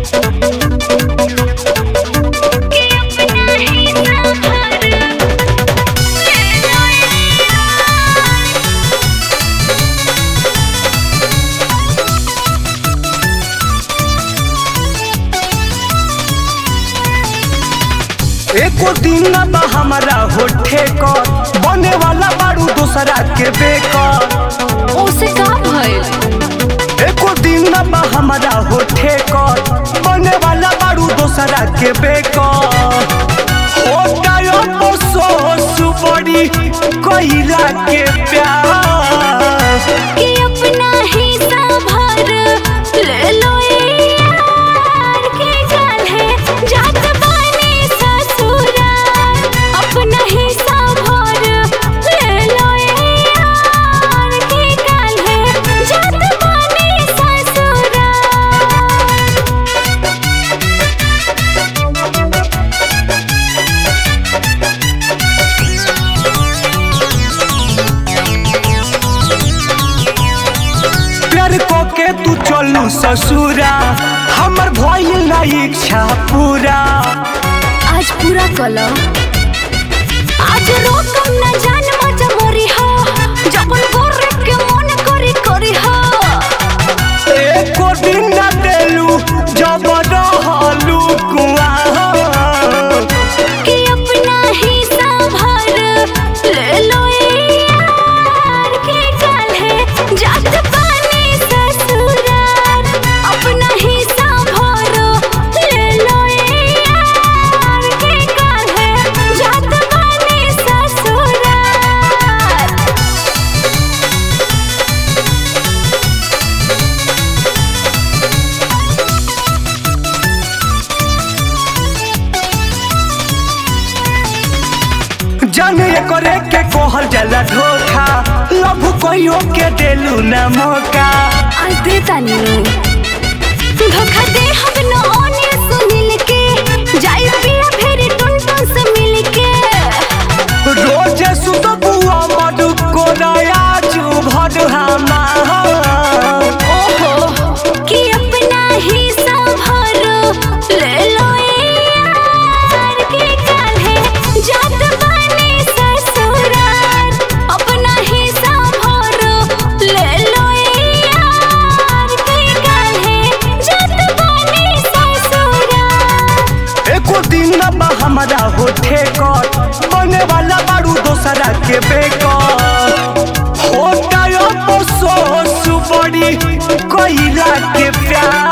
कि अपना ही सहारा ले लो यार एको दिन ना बा हमारा होठे कर बने वाला बारू दूसरा के बेकर ओसे का भइल एको दिन ना बा हमारा होठे कर बने वाला बारू दूसरा के बेकर होता यो अफसोस बड़ी कइला के प्यार कि अपना ही सभर ले लो यार के काल्हे जात बानी ससुराल अपना ही सभर ले लो यार के काल्हे जात बानी ससुराल प्यार को के तू चलू ससुरा हमर भइल ना इच्छा पूरा आज पूरा कलो आज रोकम न जान मजा मोरी हो जबन गोरे के मन करी करी हो एको दिन ना देलू जब रहलू कुआं कि अपना ही सभर ले लो यार के काल्हे जात पानी ससुराल अपना ही सभर ले लो यार के काल्हे जात पानी ससुराल जाने करे के कहल जाला धोखा लभ कहियो के देलू ना मौका आज दे तानी धोखा दे हम न ओने सुनिल के जाई पिया फेरी टुन टुन से मिल के रोज सुत बुआ मधु को नया चू भर ओहो कि अपना ही सभर ले लो यार के काल्हे जात बानी ससुराल अपना ही सभर ले लो यार के काल्हे जात बानी ससुराल एको दिन ना बा हमारा होठे कर बने वाला बारू दोसरा के बेकर होता यो अफसोस बड़ी कइला के प्यार